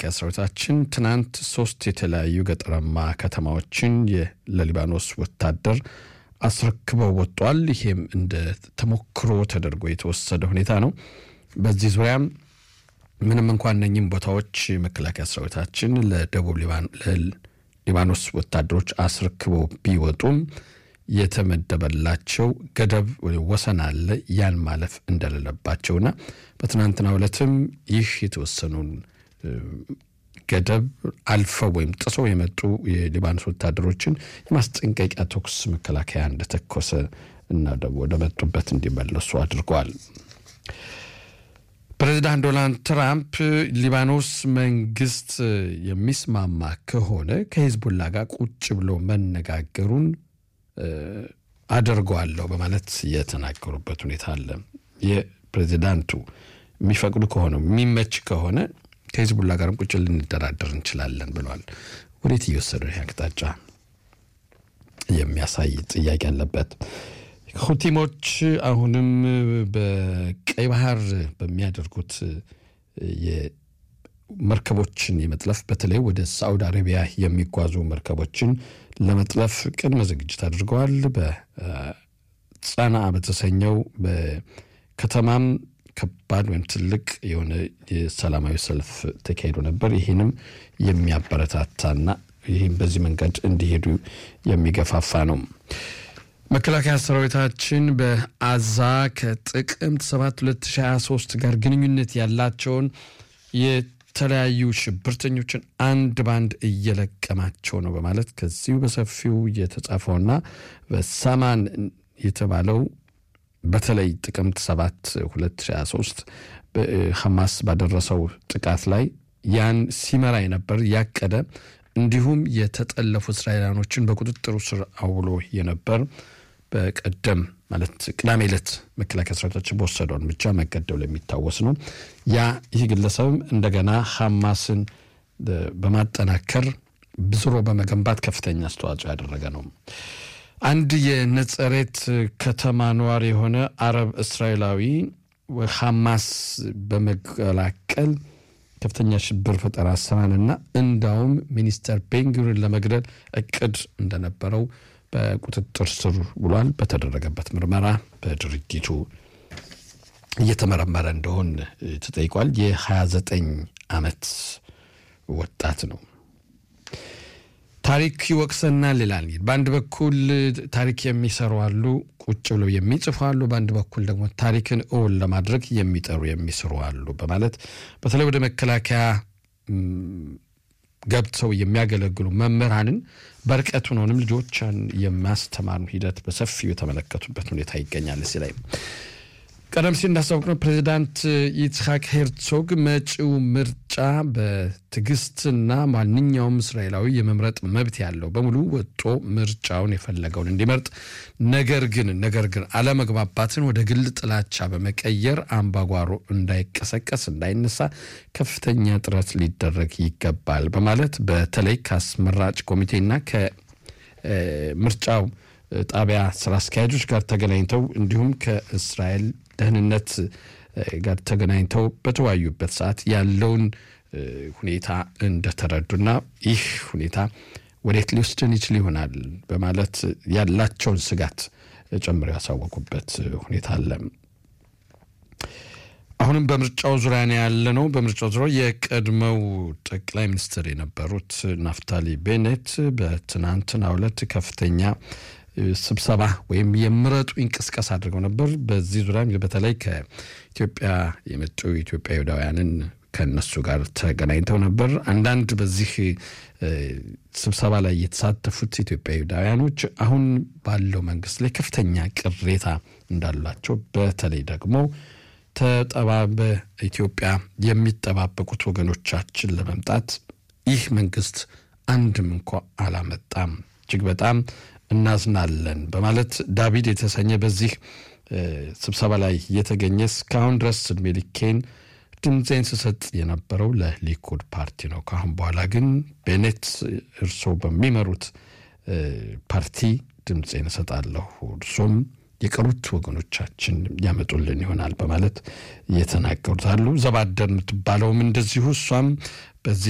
መከላከያ ሰራዊታችን ትናንት ሶስት የተለያዩ ገጠራማ ከተማዎችን ለሊባኖስ ወታደር አስረክበው ወጥቷል። ይሄም እንደ ተሞክሮ ተደርጎ የተወሰደ ሁኔታ ነው። በዚህ ዙሪያም ምንም እንኳን እነኝም ቦታዎች መከላከያ ሰራዊታችን ለደቡብ ሊባኖስ ወታደሮች አስረክበው ቢወጡም የተመደበላቸው ገደብ ወሰን አለ። ያን ማለፍ እንደሌለባቸውና በትናንትናው ዕለትም ይህ የተወሰኑን ገደብ አልፈው ወይም ጥሰው የመጡ የሊባኖስ ወታደሮችን የማስጠንቀቂያ ተኩስ መከላከያ እንደተኮሰ እና ወደ መጡበት እንዲመለሱ አድርገዋል። ፕሬዚዳንት ዶናልድ ትራምፕ ሊባኖስ መንግስት የሚስማማ ከሆነ ከሂዝቡላ ጋር ቁጭ ብሎ መነጋገሩን አደርገዋለሁ በማለት የተናገሩበት ሁኔታ አለ። የፕሬዚዳንቱ የሚፈቅዱ ከሆነ የሚመች ከሆነ ከሂዝቡላ ጋርም ቁጭ ልንደራደር እንችላለን ብለዋል። ወዴት እየወሰደ ይህ አቅጣጫ የሚያሳይ ጥያቄ አለበት። ሁቲሞች አሁንም በቀይ ባህር በሚያደርጉት መርከቦችን የመጥለፍ በተለይ ወደ ሳዑዲ አረቢያ የሚጓዙ መርከቦችን ለመጥለፍ ቅድመ ዝግጅት አድርገዋል። በጸና በተሰኘው በከተማም ከባድ ወይም ትልቅ የሆነ የሰላማዊ ሰልፍ ተካሂዶ ነበር። ይህንም የሚያበረታታና ይህም በዚህ መንገድ እንዲሄዱ የሚገፋፋ ነው። መከላከያ ሰራዊታችን በአዛ ከጥቅምት 7 2023 ጋር ግንኙነት ያላቸውን የተለያዩ ሽብርተኞችን አንድ ባንድ እየለቀማቸው ነው በማለት ከዚሁ በሰፊው የተጻፈውና በሳማን የተባለው በተለይ ጥቅምት 7 2023 ሐማስ ባደረሰው ጥቃት ላይ ያን ሲመራ የነበር ያቀደ እንዲሁም የተጠለፉ እስራኤላኖችን በቁጥጥሩ ስር አውሎ የነበር በቀደም ማለት ቅዳሜ ዕለት መከላከያ ሰራዊታችን በወሰደው እርምጃ መገደሉ የሚታወስ ነው። ያ ይህ ግለሰብም እንደገና ሐማስን በማጠናከር ብዝሮ በመገንባት ከፍተኛ አስተዋጽኦ ያደረገ ነው። አንድ የነጸሬት ከተማ ነዋሪ የሆነ አረብ እስራኤላዊ ሐማስ በመቀላቀል ከፍተኛ ሽብር ፈጠራ ስራንና እንዳውም ሚኒስተር ቤንጉሪን ለመግደል እቅድ እንደነበረው በቁጥጥር ስር ውሏል። በተደረገበት ምርመራ በድርጊቱ እየተመረመረ እንደሆን ተጠይቋል። የ29 ዓመት ወጣት ነው። ታሪክ ይወቅሰናል ይላል። በአንድ በኩል ታሪክ የሚሰሩ አሉ፣ ቁጭ ብለው የሚጽፉ አሉ። በአንድ በኩል ደግሞ ታሪክን እውን ለማድረግ የሚጠሩ የሚስሩ አሉ በማለት በተለይ ወደ መከላከያ ገብተው የሚያገለግሉ መምህራንን በርቀት ሆነውንም ልጆችን የማስተማሩ ሂደት በሰፊው የተመለከቱበት ሁኔታ ይገኛል። እዚህ ላይ ቀደም ሲል እንዳስታወቅነው ፕሬዚዳንት ይስሐቅ ሄርዞግ መጪው ምርጫ በትዕግስትና ማንኛውም እስራኤላዊ የመምረጥ መብት ያለው በሙሉ ወጦ ምርጫውን የፈለገውን እንዲመርጥ፣ ነገር ግን ነገር ግን አለመግባባትን ወደ ግል ጥላቻ በመቀየር አምባጓሮ እንዳይቀሰቀስ እንዳይነሳ ከፍተኛ ጥረት ሊደረግ ይገባል በማለት በተለይ ከአስመራጭ ኮሚቴና ከምርጫው ጣቢያ ስራ አስኪያጆች ጋር ተገናኝተው እንዲሁም ከእስራኤል ደህንነት ጋር ተገናኝተው በተወያዩበት ሰዓት ያለውን ሁኔታ እንደተረዱና ይህ ሁኔታ ወዴት ሊወስድን ይችል ይሆናል በማለት ያላቸውን ስጋት ጨምረው ያሳወቁበት ሁኔታ አለ። አሁንም በምርጫው ዙሪያ ነው ያለ ነው። በምርጫው ዙሪያ የቀድሞው ጠቅላይ ሚኒስትር የነበሩት ናፍታሊ ቤኔት በትናንትናው ዕለት ከፍተኛ ስብሰባ ወይም የምረጡ እንቅስቃሴ አድርገው ነበር። በዚህ ዙሪያ በተለይ ከኢትዮጵያ የመጡ ኢትዮጵያ ይሁዳውያንን ከእነሱ ጋር ተገናኝተው ነበር። አንዳንድ በዚህ ስብሰባ ላይ የተሳተፉት ኢትዮጵያ ይሁዳውያኖች አሁን ባለው መንግስት ላይ ከፍተኛ ቅሬታ እንዳላቸው በተለይ ደግሞ ተጠባ በኢትዮጵያ የሚጠባበቁት ወገኖቻችን ለመምጣት ይህ መንግስት አንድም እንኳ አላመጣም፣ እጅግ በጣም እናዝናለን በማለት ዳቪድ የተሰኘ በዚህ ስብሰባ ላይ የተገኘ እስካሁን ድረስ እድሜ ልኬን ድምፄን ስሰጥ የነበረው ለሊኩድ ፓርቲ ነው። ከአሁን በኋላ ግን ቤኔት እርስዎ በሚመሩት ፓርቲ ድምፄን እሰጣለሁ፣ እርሶም የቀሩት ወገኖቻችን ያመጡልን ይሆናል በማለት እየተናገሩት አሉ። ዘባደር የምትባለውም እንደዚሁ እሷም በዚህ